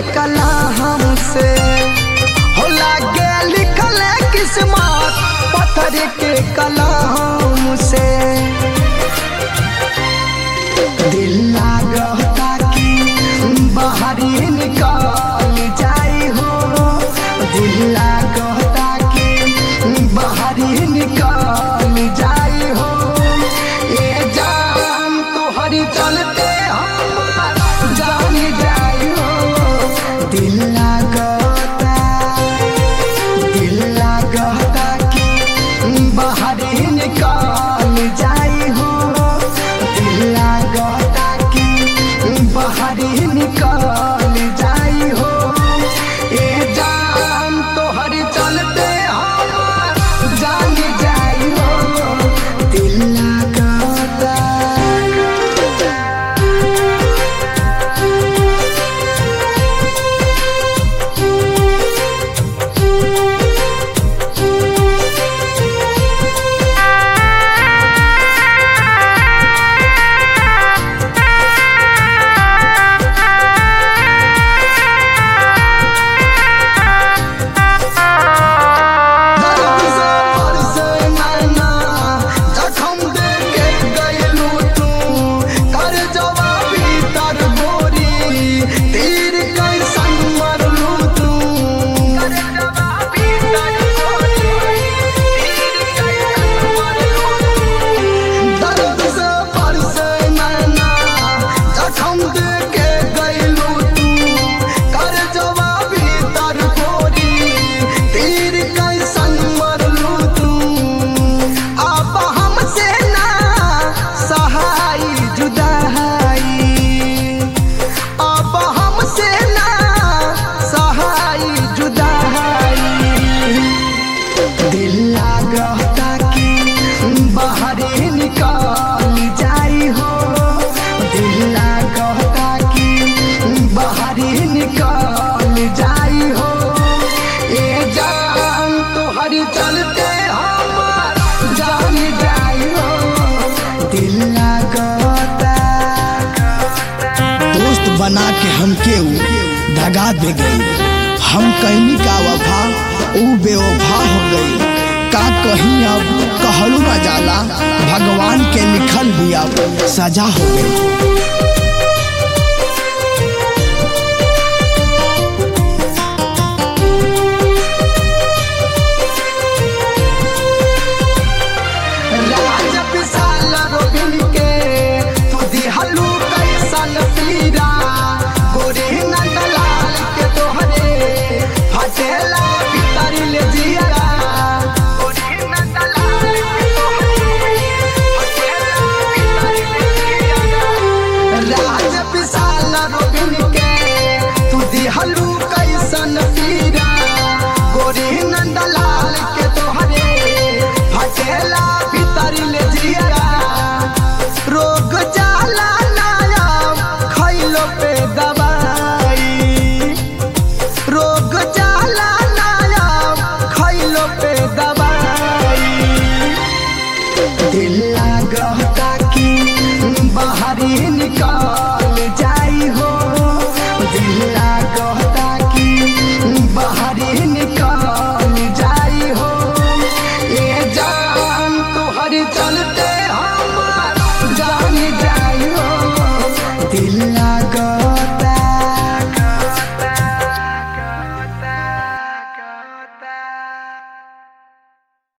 कला हमसे हो लागे लिखल है किस्मत पत्थर के कलाम से दिल लागता कि बाहरी निकाल जाई हो दिल लागता कि बाहरी निकाल जाई हो ये जान तोहरी चलते हमार जान जाई हो दिल लागता दिल लागता कि बाहरी निकाल जाई हो दिल लागता कि बाहरी निकाल जाई हो ए जान तोहर चलते हमार जान जाई हो दिल लागता दर्द से बरसे नैना, जखम दे के गइलू तू। कर जवाबी तर गोरी, तीर कैसन मरलू तू। दर्द से बरसे नैना, जखम दे के गइलू तू। कर जवाबी तर गोरी, तीर कैसन मरलू तू अब हमसे ना सहाय जुदाई अब हमसे ना सहाय जुदाई दिल लागता कि बाहरे निकाल जाई हो दिल लागता कि बाहरे निकाल जाई हो ए जान तोहर चलते हमार जान जाई हो दिल लागता दोस्त बना के हमके ऊ दगा दे गई हम कहनी का वफा ऊ बेवफा हो गई का कहीं अब कहलू ना जाला भगवान के लिखल भी अब सजा हो गई राज विशाल रोबिन के तू दिहलू कैसन पीरा गोरी नंदलाल के तोहरे फटेला भीतर ले जियरा गोरी नंदलाल के तोहरे फटेला भीतर ले जियरा राज विशाल रोबिन के तू दिहलू कैसन पीरा गोरी नंदलाल के तोहरे फटेला भीतर ले जियरा रोग जाला नायाम खैलो पे दवाई रोग जाला नायाम खैलो पे दवाई दिल लागता कि बाहरी निकाल